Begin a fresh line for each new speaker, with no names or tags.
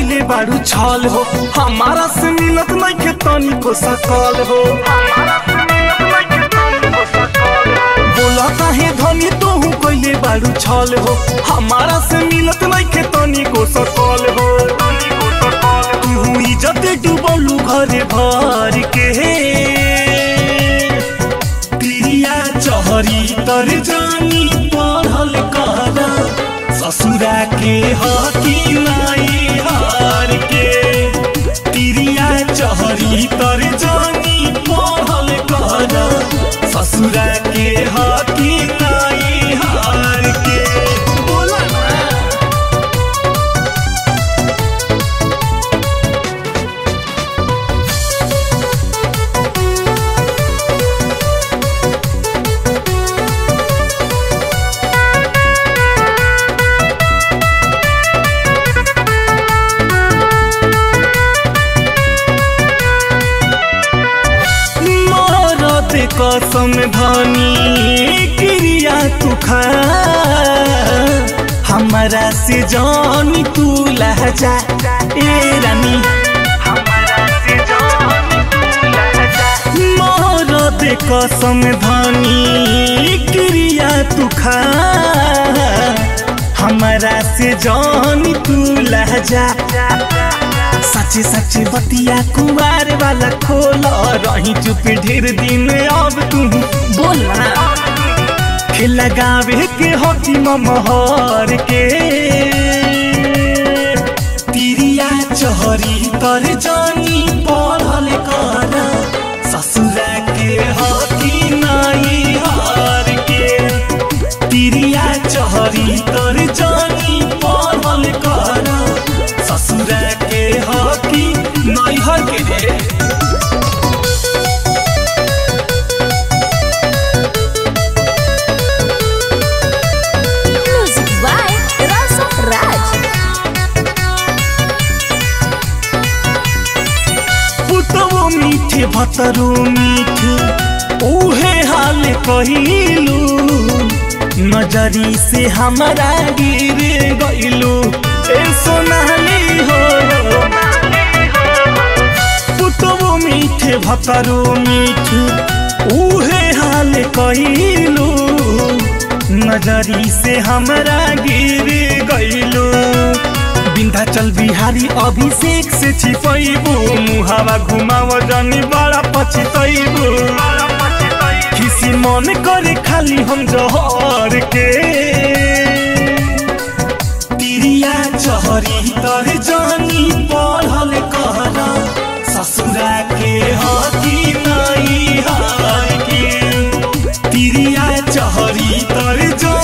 कैले बारू छल हो हमारा से मिलत नहीं के तनी को सकल हो बोला काहे धनी तोहू कैले बारू छल हो हमारा से मिलत नहीं के तनी को सकल हो तू इज्जत डूबलू घरे भर के पिरिया चहरी तर जानी पढ़ल कर ससुरा के हकी नाई हार के पिरिया चहरी तर जानी पढ़ल कर ससुरा के हकी नाई हार के बोला ना मरद कसम धनी क्रिया तू खा हमारा से जानी तू लहजा ए रानी मरद कसम धनी क्रिया तू खा हमारा से जानी तू लहजा सच्ची सच्ची बतिया कुमार वाला खोल रही चुप ढेर दिन अब तू बोला लगावे के होती महर के तिरिया चहरी तर जानी पढ़ल कर ससुरा के हकी नाई हार के तिरिया चहरी तर जानी पढ़ल कर ससुरा के हकी नैहर के रे
Music by Rasa Raj.
पुतवो मीठे भतरो मीठे उहे हाल कहिलू नजरी से हमारा गिर गइलू ए सोनाली हो पुतवो मीठे भतरो मीठे उहे हाल कहिलू नजरी से हमरा गिर गइलू विंध्याचल बिहारी अभिषेक से छिपैबू मुहावा घुमाव जानी बड़ा पछतैबू किसी मन करे खाली हम जहर के तिरिया चहरी तर जानी पढ़ल कर ससुरा के हकी नाई हार के तिरिया चहरी तर जानी